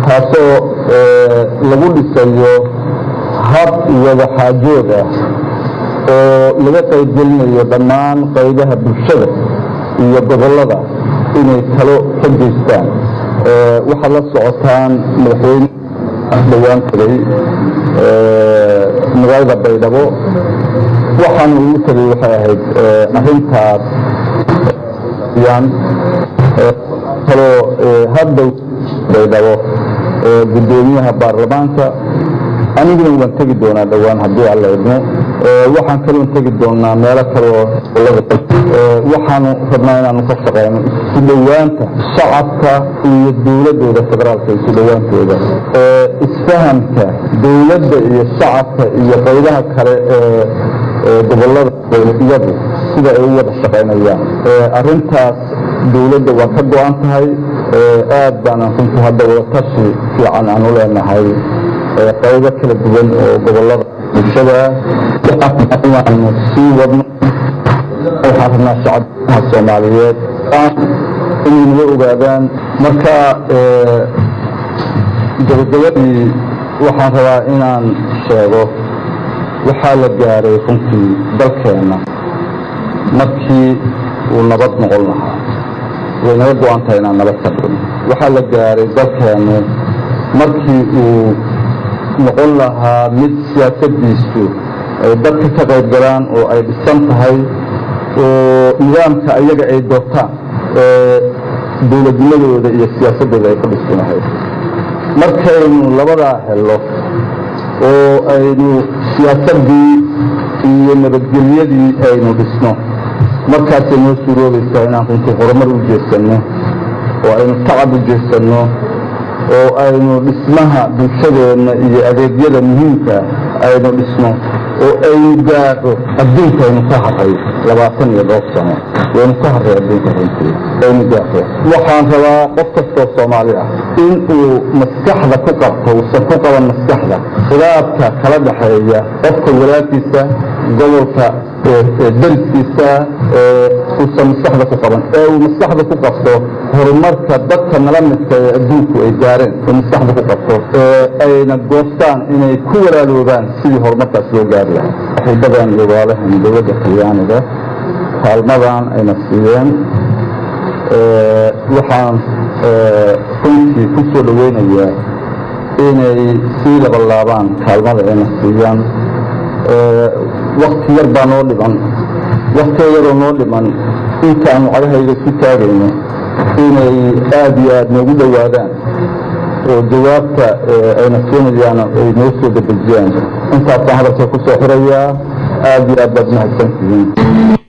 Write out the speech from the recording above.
taasoo lagu dhisayo hab wada xaajood ah oo laga qaybgelinayo dhammaan qaybaha bulshada iyo gobollada inay talo ka geystaan waxaad la socotaan madaxweyne dhowaan tagay magaalada baydhabo waxaana ugu tagay waxay ahayd arrintaas kaloo haddow baydhabo guddoomiyaha baarlamaanka aniguna waan tegi doonaa dhowaan haddii alla idmo waxaan kaloon tegi doonaa meelo kaloo waxaanu rabnaa inaanu ka shaqeyno isu dhowaanta shacabka iyo dowladooda federaalka isu dhowaantooda isfahamka dowladda iyo shacabka iyo qaybaha kale ee gobolada iyadu sida ay u wada shaqaynayaan arrintaas dowladda waa ka go-an tahay aad baanaan runtii hadda wadatashi fiican aan u leenahay qaybo kala duwan oo gobolada bulshada inaanu sii wadno waxaan rabnaa shacabka soomaaliyeed inay nala ogaadaan marka gabagabadii waxaan rabaa inaan sheego waxaa la gaaray runtii dalkeenna markii uu nabad noqon lahaa way naga go-an tahay inaan nabad ka dhigno waxaa la gaaray dalkeennu markii uu noqon lahaa mid siyaasadiisu ay dadka ka qayb galaan oo ay dhisan tahay oo nidaamka ayaga ay doortaan ee dowladnimadooda iyo siyaasadooda ay ku dhisan lahayd markaynu labadaa helo oo aynu siyaasadii iyo nabadgelyadii aynu dhisno markaasay noo suuroobaysaa inaan runtii horumar u jeesanno oo aynu tacab u jeesanno oo aynu dhismaha bulshadeenna iyo adeegyada muhiimka aynu dhisno oo aynu gaadho adduunka aynu ka haray labaatan iyo dhowr sano waynu ka haray adduunka runtii aynu gaadho waxaan rabaa qof kastoo soomaali ah in uu maskaxda ku qabto uusan ku qaban maskaxda khilaafka kala dhaxeeya qofka walaalkiisa gobolka dariskiisa uusan maskaxda ku qaban ee uu maskaxda ku qabto horumarka dadka nala midka ee adduunku ay gaareen uu maskaxda ku qabto ee ayna goostaan inay ku walaaloobaan sidii horumarkaas loo gaari lahaa saxiibadan iyo walaalahan dowladda talyaaniga kaalmadan ayna siiyeen waxaan runtii ku soo dhaweynayaa inay sii labalaabaan kaalmada ayna siiyaan wakti yar baa noo dhiman waktiga yaroo noo dhiman intaanu cagahayga ku taagayno inay aada iyo aada noogu dhowaadaan oo jawaabta ayna siinayaan ay noo soo dedejiyaan intaasaan hadalka ku soo xirayaa aada iyo aad baad mahadsantihiin